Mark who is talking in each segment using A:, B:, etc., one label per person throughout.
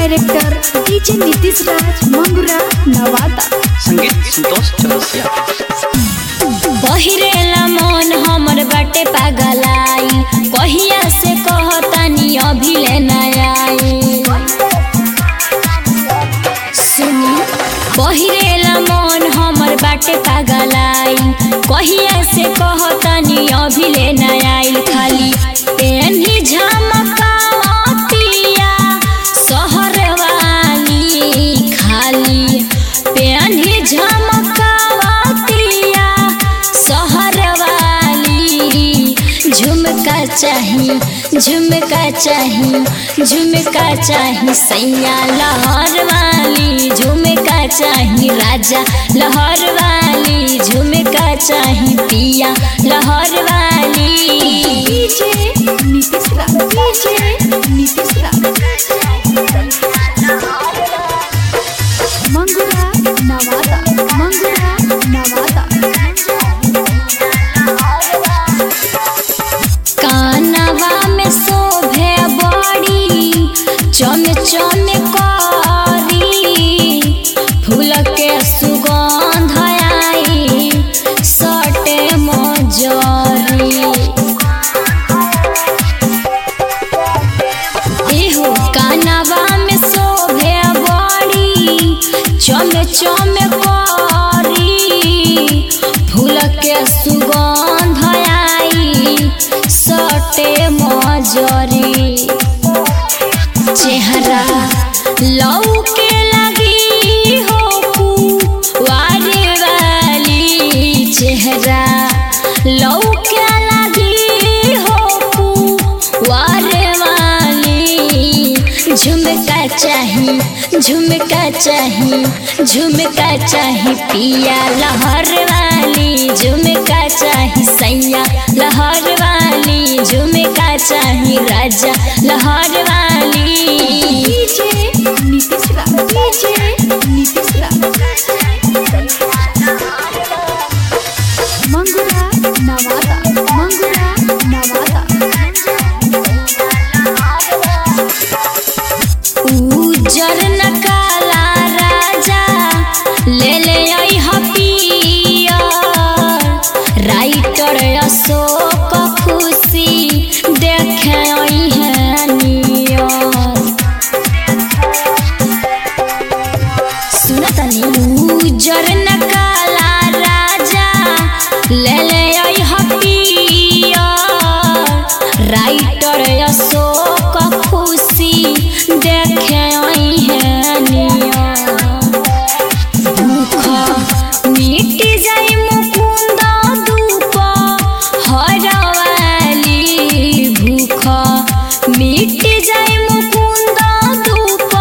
A: director DJ Nitish Raj Mangura Nawada
B: संगीत संतोष चौरसिया
C: पहिरेला मन हमर बाटे पागलाई कहिया से कहतानी अभी ले आई सुनी पहिरेला मन हमर बाटे पागलाई कहिया से कहतानी अभी ले आइल खाली पेन्ही झमकावतिया शहर वाली खाली पेन्ही झमकावतिया शहर वाली झुमका चाही झुमका चाही झुमका चाही सैया लहर वाली झुमका चाही राजा लहर वाली झुमका चाही पिया लहर वाली
A: डीजे नीतीश राज डीजे नीतीश राज मंगुरा नवादा मंगुरा नवादा
C: कानवा में शोभे बड़ी चम चम करी फूल के सुगंध आई सटे मजरी एहो कानवा में शोभे बड़ी चम चम करी फूल के सुगंध आई सटे मजरी चेहरा लौके लगी हो कुंवारे वाली चेहरा लौके लगी हो कुंवारे वाली झुमका चाही झुमका चाही झुमका चाही पिया लहर वाली झुमका चाही सैया लहर वाली झुमका चाही राजा लहर वाली
A: डीजे नीतीश राज डीजे नीतीश राज मंगुरा नवादा मंगुरा नवादा
C: उजर नकाला राजा ले ले आई हपिया राइटर अशोक खुशी देखे आई है नियर सुनतनी उजर नकाला राजा ले ले आई हपिया राइटर अशोक खुशी देखे आई है निया दुख मिट जाई मुकुंद धूप हरवाली भूख मिट जाई मुकुंद धूप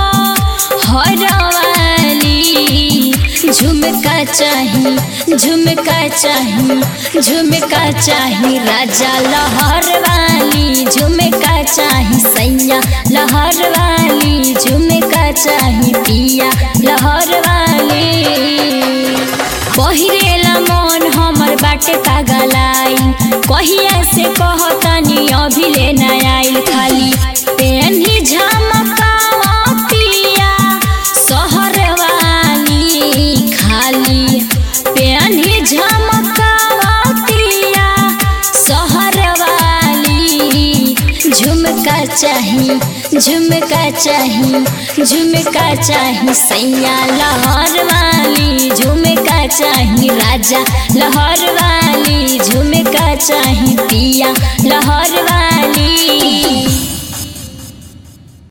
C: हरवाली झुमका चाही झुमका चाही झुमका चाही राजा लहर वाली झुमका चाही सैया लहर वाली झुमका चाही पिया लहर वाली पहिरेला मन हमर बाटे पागलाई कहिया से कहतानी अभी ले आइल खाली पेन्ही झमकावतिया शहर वाली खाली पेन्ही झमकावतिया शहर वाली झुमका चाही झुमका चाही झुमका चाही सैया लहर वाली झुमका चाही राजा लहर वाली झुमका चाही पिया लहर वाली